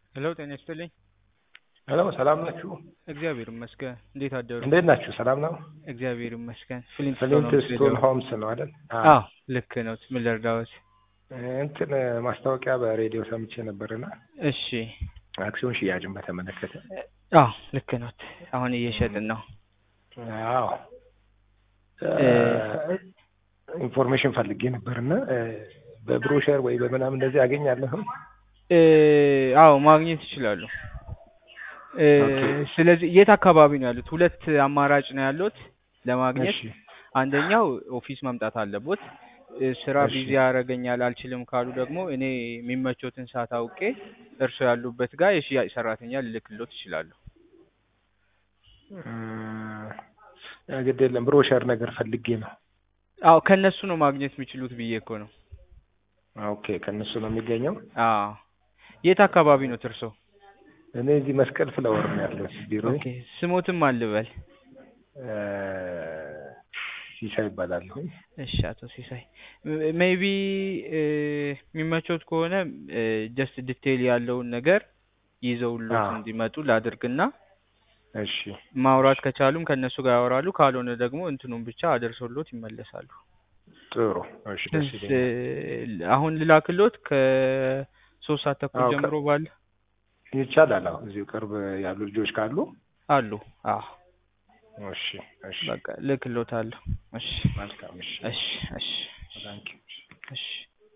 ሄሎ ጤና ይስጥልኝ። ሄሎ ሰላም ናችሁ? እግዚአብሔር ይመስገን። እንዴት አደሩ? እንዴት ናችሁ? ሰላም ነው? እግዚአብሔር ይመስገን። ፍሊንት ፍሊንት ስቶን ሆምስ ነው አይደል? አዎ ልክ ነው። ምን ልርዳዎት? እንትን ማስታወቂያ በሬዲዮ ሰምቼ ነበርና እሺ። አክሲዮን ሽያጭን በተመለከተ አዎ ልክ ነው። አሁን እየሸጥን ነው። አዎ ኢንፎርሜሽን ፈልጌ ነበርና በብሮሸር ወይ በምናምን እንደዚህ አገኛለሁ? አዎ ማግኘት ይችላሉ። ስለዚህ የት አካባቢ ነው ያሉት? ሁለት አማራጭ ነው ያሉት ለማግኘት። እሺ አንደኛው ኦፊስ መምጣት አለቦት። ስራ እሺ። ቢዚ ያደርገኛል አልችልም ካሉ ደግሞ እኔ የሚመቾትን ሰዓት አውቄ እርስዎ ያሉበት ጋር የሽያጭ ሰራተኛ ልልክሎት ይችላሉ። ግድ የለም ብሮሸር ነገር ፈልጌ ነው። አዎ ከእነሱ ነው ማግኘት የሚችሉት ብዬ እኮ ነው። ኦኬ ከእነሱ ነው የሚገኘው። አዎ የት አካባቢ ነው እርሶ? እኔ እዚህ መስቀል ፍላወር ነው ያለሁት ቢሮ ኦኬ ስሞትም አልበል። ሲሳይ ይባላለሁ። እሺ አቶ ሲሳይ ሜይቢ የሚመቾት ከሆነ ጀስት ዲቴይል ያለውን ነገር ይዘውሎት አዎ። እንዲመጡ ላድርግና እሺ ማውራት ከቻሉም ከእነሱ ጋር ያወራሉ፣ ካልሆነ ደግሞ እንትኑን ብቻ አደርሶሎት ይመለሳሉ። ጥሩ። እሺ ደስ ስ- ይለኛል። አሁን ልላክሎት ከሶስት ሰዓት ተኩል አዎ፣ ከ- ጀምሮ ባለ ይቻላል። አዎ እዚሁ ቅርብ ያሉ ልጆች ካሉ አሉ። አዎ እሺ እሺ በቃ ልክሎታለሁ። እሺ መልካም እሺ እሺ እሺ ታንኪዩ እሺ